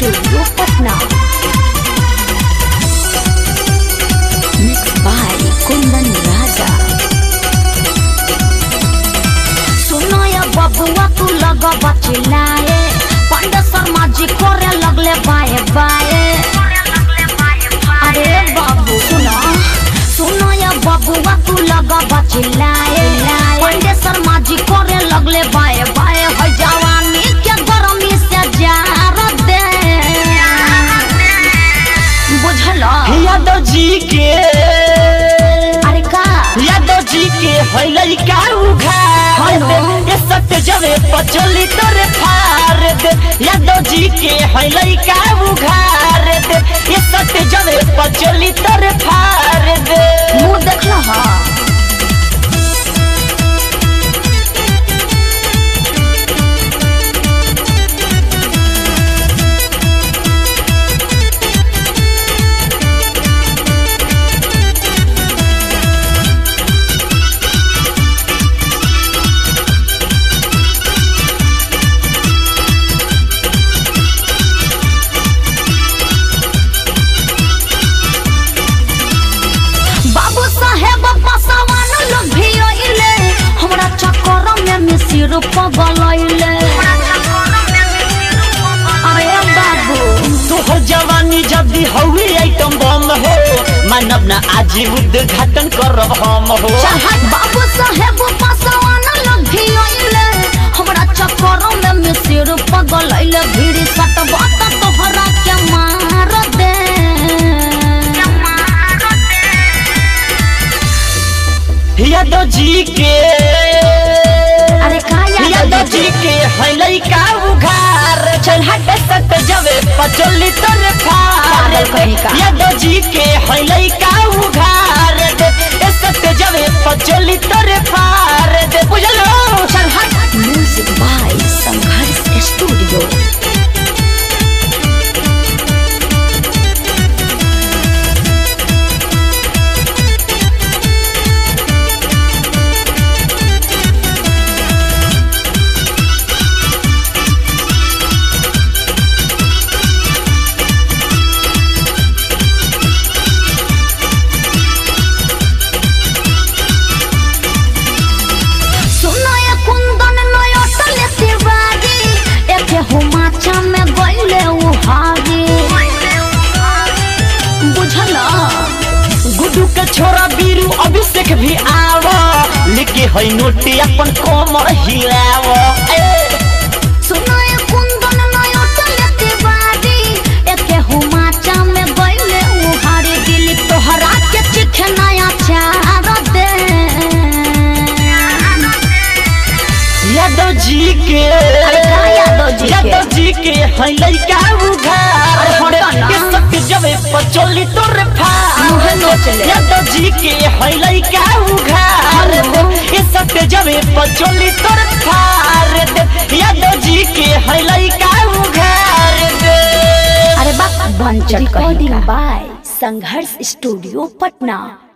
Studio Patna. Mixed by Kundan Raja. सुनो ये बबुआ तू लग बचिल्लाए पंडित शर्मा जी करे लगले बाए बाए अरे बाबू सुनो सुनो ये बबुआ तू लग बचिल्लाए पंडित शर्मा जी करे लगले बाए बाए है जवानी के गर्मी से जार दे बुझलो यादव जी के अरे का यादव जी के हैलई का उघार हेलो। दे ये सत्य जवे पचली तोरे फार दे यादव जी के हैलई का उघार दे ये सत्य जवे पचली तोरे फार दे मुंह देखलो हा बाबू साहेब पसवान लोग भी अइले हमरा चक्कर में मिसिर पगलैले अरे बाबू तोहर जवानी जब भी हवे आइटम बम हो मानव ना आज उद्घाटन करब हम हो चाहत बाबू साहेब पसवान लोग भी अइले हमरा चक्कर में मिसिर पगलैले भीड़ सटवा त तोहरा के मार दे यादव जी के अरे का यादव जी के हैलई का उघार चल हट सत जवे पचोली तोरे फार पागल कहीं का। यादव जी के हैलई का उघार दे ए सत जवे पचोली तोरे फार दे बुझलो चल हट म्यूजिक बाय संघर्ष स्टूडियो सुनो ये कुंदन नयटले तिवारी एके हुमाचा में गइले उहारी बुझला गुड्डू के छोरा बीरू अभिषेक भी आव लेके है नोटी अपन कमर हिलाव ए सुनो ये कुंदन नयटले तिवारी एके हुमाचा में गइले उहारी दिल तोहरा के चिखे नया चार दे यादव जी के अरे का यादव जी के? यादव जी के है लइका उघार अरे हटो ना। के सत्य जवे पचोली तोरे फार मुहे नोचले। यादव जी के है लइका उघार हेलो। ये सत्य जवे पचोली तोरे फार दे यादव जी के है लइका उघार दे अरे बाप बंचट कहीं रिकॉर्डिंग का बाय संघर्ष स्टूडियो पटना